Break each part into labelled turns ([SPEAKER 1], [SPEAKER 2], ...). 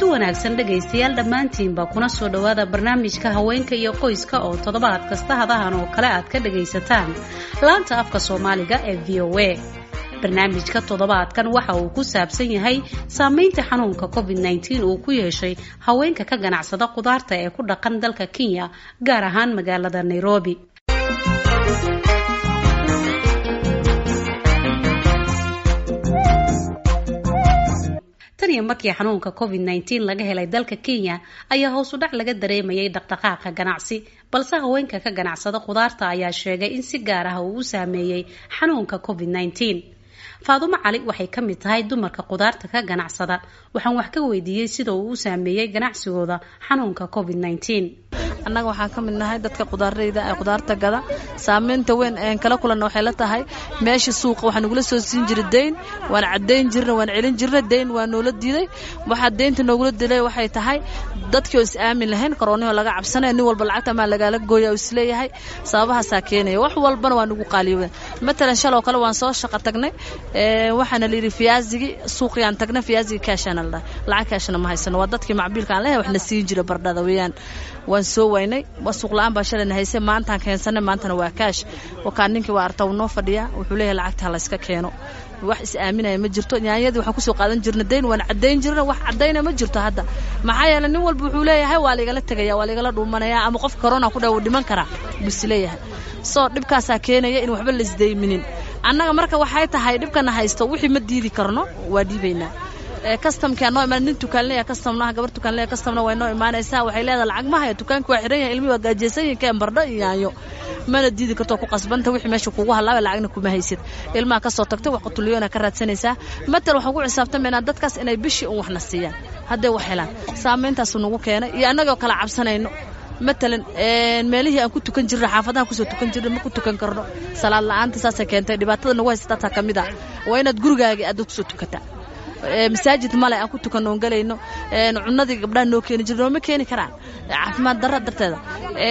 [SPEAKER 1] wanaagsan dhegaystayaal dhammaantiinba kuna soo dhowaada barnaamijka haweenka iyo qoyska oo toddobaad kasta hadahan oo kale aad ka dhagaysataan laanta afka soomaaliga ee v o a barnaamijka toddobaadkan waxa uu ku saabsan yahay saameynta xanuunka covid nteen uu ku yeeshay haweenka ka ganacsada khudaarta ee ku dhaqan dalka kenya gaar ahaan magaalada nairobi tan iyo markii xanuunka covid nteen laga helay dalka kenya ayaa hoos u dhac laga dareemayay dhaqdhaqaaqa ganacsi balse haweenka ka ganacsada khudaarta ayaa sheegay in si gaar ah uu u saameeyey xanuunka covid nteen faadumo cali waxay ka mid tahay dumarka khudaarta ka ganacsada waxaan wax ka weydiiyey sida uu u saameeyey ganacsigooda xanuunka covid nteen
[SPEAKER 2] annaga waxaan ka mid nahay dadka khudaarayda ee khudaarta gada saameynta weyn een kala kulanna waxay la tahay meesha suuqa waxaa nagula soo siin jiray deyn waan caddayn jirna waan celin jirna deyn waa noola diiday waxaa deynta noogula dilay waxay tahay dadkii oo is aamin lahayn koroonihoo laga cabsanaya nin walba lacagta maa lagaala gooya oo isleeyahay sababahaasaa keenaya wax walbana waa nagu qaaliyoobeen matalan shaloo kale waan soo shaqo tagnay waxaana layidhi fiyaazigii suuqiyaan tagnay fiyaazigii kaashaana la dhahay lacag kaashana ma haysano waa dadkii macbiilka aan leeyahay waxna siin jira bardhada weeyaan waan soo waynay suuq la-aan baa shalayna haysay maantaan keensanay maantana waa kaash wakaa ninkii waa arta noo fadhiyaa wuxuu leeyahay lacagta ha layska keeno wax is aaminaya ma jirto nyaanyadii waxaan kusoo qaadan jirna dayn waan caddayn jirna wax caddayna ma jirto hadda maxaa yeeley nin walba wuxuu leeyahay waa laigala tegaya waa laigala dhuumanaya ama qof corona ku dha wuu dhiman karaa bus leeyahay soo dhibkaasaa keenaya in waxba laisdayminin annaga marka waxay tahay dhibkana haysto wixii ma diidi karno waa dhiibaynaa kastamkaa noo imaan nin tukaanleya kastamnaha gabar tukaanleya kastamna way noo imaanaysaa waxay leedahay lacag ma haya tukaanki waa xiran yahay ilmihi waa gaajeysan yihin keen bardho iyo yaanyo mana diidi karto ku qasbanta wixii meesha kugu halaabay lacagna kuma haysid ilmaha kasoo tagtay wax qutuliyoona ka raadsanaysaa matal waxaan ku xisaabtamaynaa dadkaas inay bishii un waxna siiyaan hadday wax helaan saameyntaasu nagu keenay iyo annagoo kala cabsanayno matalan meelihii aan ku tukan jirna xaafadahan kusoo tukan jirna ma ku tukan karno salaad la-aanta saasay keentay dhibaatada nagu haysatataa ka mid ah waa inaad gurigaagii aad kusoo tukataa masaajid male aan ku tukan oon galayno cunadii gabdhaha noo keeni jira nooma keeni karaan caafimaad darra darteeda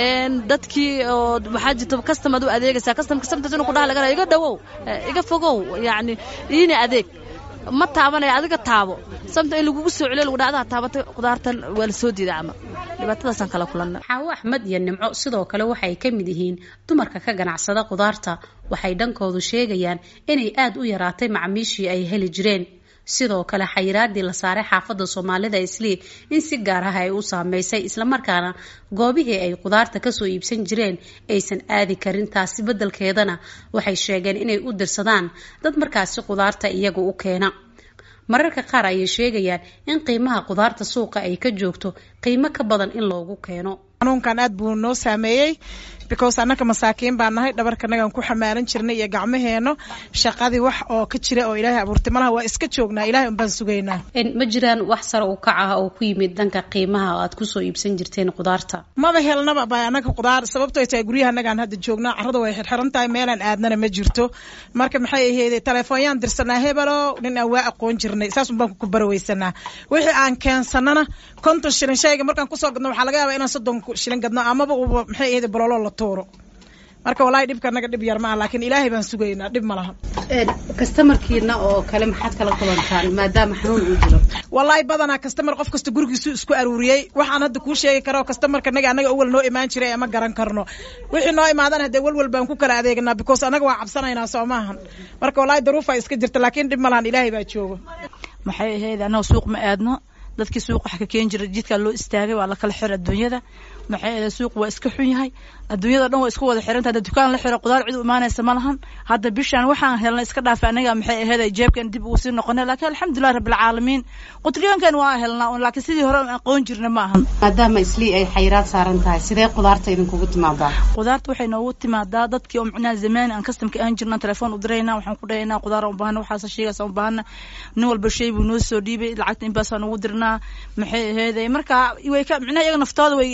[SPEAKER 2] dadkii oo waxaa jirta kastamad u adeegaysaa kastamka samtas inuu kudhaha laga iga dhawow iga fogow yacni iina adeeg ma taabanaya adiga taabo samta in lagugu soo celiyo lagu dhacdaa taabatay khudaartan waa la soo diiday camal dhibaatadaasaan kala kulanna
[SPEAKER 1] xaawo axmed iyo nimco sidoo kale waxay ka mid yihiin dumarka ka ganacsada khudaarta waxay dhankoodu sheegayaan inay aad u yaraatay macmiishii ay heli jireen sidoo kale xayiraadii la saaray xaafadda soomaalida islii in si gaar ah ay u saameysay islamarkaana goobihii ay khudaarta kasoo iibsan jireen aysan aadi karin taasi beddelkeedana waxay sheegeen inay u dirsadaan dad markaasi khudaarta iyaga u keena mararka qaar ayay sheegayaan in qiimaha khudaarta suuqa ay ka joogto qiimo ka badan in loogu keeno
[SPEAKER 3] xanuunkan aad buu noo saameeyey because annaka masaakiin baan nahay dhabarkanagaan ku xamaalan jirnay iyo gacmaheenno shaqadii wax oo ka jira oo ilaahay abuurtay malaha waa iska joognaa ilahay unbaan sugaynaa
[SPEAKER 1] ma jiraan wax sare u kac ah oo ku yimid dhanka qiimaha aad kusoo iibsan jirteen khudaarta
[SPEAKER 3] maba helnaba ba annaga khudaar sababto ay tahay guryaha annagaan hadda joognaa carrada way xirxiran tahay meelaan aadnana ma jirto marka maxay aheydey telefoonyaan dirsanaa hebelo nin aan waa aqoon jirnay saas un baan ku baraweysanaa wixii aan keensanana konton shilin shayga markaan kusoo gadno waxaa laga yaabaa inaan soddon shilin gadno amaba uba maxay aheydey bololo la tuuro marka walahi dhibka naga dhib yar maaha laakiin ilaahay baan sugaynaa dhib ma laha
[SPEAKER 1] kastamarkiina oo kale maxaad kala kulantaan maadaama xanuun uu jiro
[SPEAKER 3] wallaahi badanaa kastamar qof kasta gurigiisu isku aruuriyey waxaan hadda kuu sheegi karo kastamarka naga annaga awal noo imaan jiray ama garan karno wixii noo imaadana hadee walwal baan ku kala adeeganaa because annaga waa cabsanaynaa soo maahan marka wallaahi daruufaa iska jirta laakiin dhib ma lahan ilaahay baa joogo
[SPEAKER 2] maxay ahayd annaga suuq ma aadno dadkii suuq wax ka keeni jiray jidkaa loo istaagay waa la kala xir adduunyada maxay ahayd suuq waa iska xun yahay adduunyada dhan waa isku wada xirantahay hadda dukaan la xiro qudaar cid u imaanaysa ma lahan hadda bishaan waxaan helnay iska dhaafay anaga maxay ahayd jeebkan dib ugu sii noqonay laakiin alxamdulilah rabbilcaalamiin qutriyoonkan waa helnaa laakiin sidii hore aan aqoon jirna ma ahan
[SPEAKER 1] maadaama islii ay xayiraad saaran tahay sidee qudaarta idinkugu timaadaa
[SPEAKER 2] qudaarta waxay noogu timaadaa dadkii oo micnaha zamaan aan kastamka aan jirna telefoon u diraynaa waxaan ku dhahaynaa qudaar u baahana waxaas sheegaas u baahana nin walba shay buu noo soo dhiibay lacagta inbaasaan ugu dirnaa maxay ahayd marka way ka micnaha iyaga naftooda way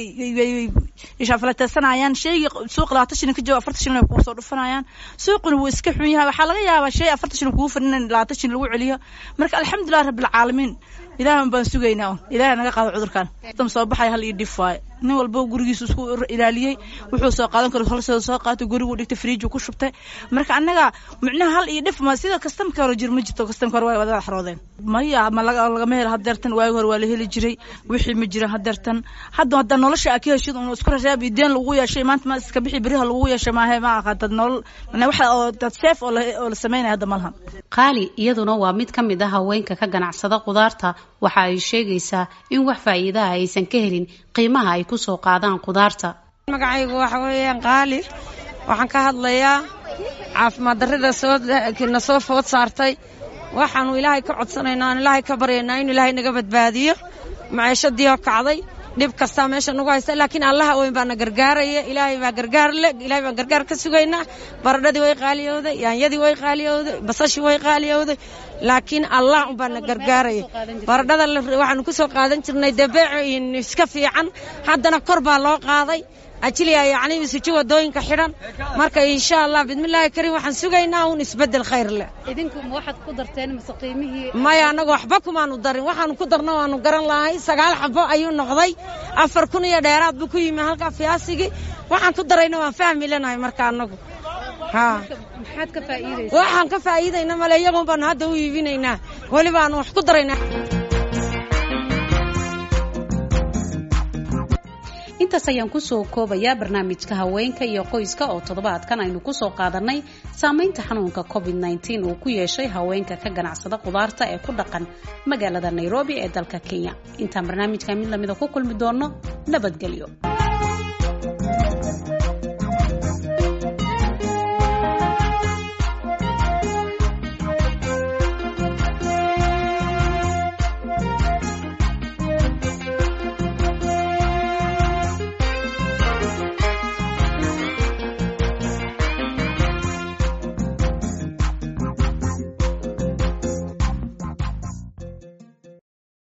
[SPEAKER 2] ishaafalateedsanayaan shaygii suuq labaatan shilin ka jooga afartan shilin ay kugu soo dhufanayaan suuquna wuu iska xun yahay waxaa laga yaabaa shay afartan shilin kugu fadhin in labaatan shilin lagu celiyo marka alxamdulilah rabbilcaalamiin ilaahan baan sugaynaa un ilaahay naga qaado cudurkan tam soo baxay hal io dhif waaye nin walba gurigiisu isku ilaaliyey wuxuu soo qaadan karo holsoo soo qaatay gurigu dhigtay friiju ku shubtay marka annaga micnaha hal iyo dhif ma sida kastamka hore jir ma jirto kastamka hore waa wada xaroodeen maya ma lagama helo hadeertan waagi hore waa la heli jiray wixii ma jiran hadeertan hadda hadda nolosha a ka heshid un isku rashaab iyo deen lagu yeeshay maanta ma iska bixi beriha lagu yeeshay maahe ma aha dad nolol waxa oo dad seef oo la sameynaya hadda malahan
[SPEAKER 1] qaali iyaduna waa mid ka mid ah haweenka ka ganacsada qudaarta waxa ay sheegaysaa in wax faa'iidaha aysan ka helin qiimaha ay ku soo qaadaan qudaarta
[SPEAKER 4] magacaygu waxa weeyaan qaali waxaan ka hadlayaa caafimaad darrida soona soo food saartay waxaanu ilaahay ka codsanaynaa aan ilaahay ka baryaynaa inu ilaahay naga badbaadiyo maciishadii oo kacday dhib kastaa meesha nagu haysta laakiin allaha weyn baana gargaaraya ilaahay baa gargaar le ilaahay baan gargaar ka sugaynaa baradhadii way qaaliyowday yaanyadii way qaaliyowday basashii way qaaliyowday laakiin allah un baana gargaaraya baradhada waxaanu ku soo qaadan jirnay dabeeco iska fiican haddana kor baa loo qaaday ajiliya yacni isuji wadooyinka xidhan marka insha allah bismillaahi kariim waxaan sugaynaa un isbeddel khayr leh
[SPEAKER 1] idinku ma waxaad ku darteen mise qiimihii
[SPEAKER 4] maya annagu waxba kumaanu darin waxaanu ku darno waanu garan lahay sagaal xabo ayuu noqday afar kun iyo dheeraad buu ku yimi halkaa fiyaasigii waxaan ku darayna waan fahmi lenahay marka annagu
[SPEAKER 1] maxaad ka faa'iidaysaa
[SPEAKER 4] waxaan ka faa'iidayna male iyagoon baanu hadda u iibinaynaa weli baanu wax ku daraynaa
[SPEAKER 1] intaas ayaan kusoo koobayaa barnaamijka haweenka iyo qoyska oo toddobaadkan aynu kusoo qaadanay saamaynta xanuunka covid nteen uu ku yeeshay haweenka ka ganacsada qudaarta ee ku dhaqan magaalada nairobi ee dalka kenya intaan barnaamijka mid lamida ku kulmi doono nabadgelyo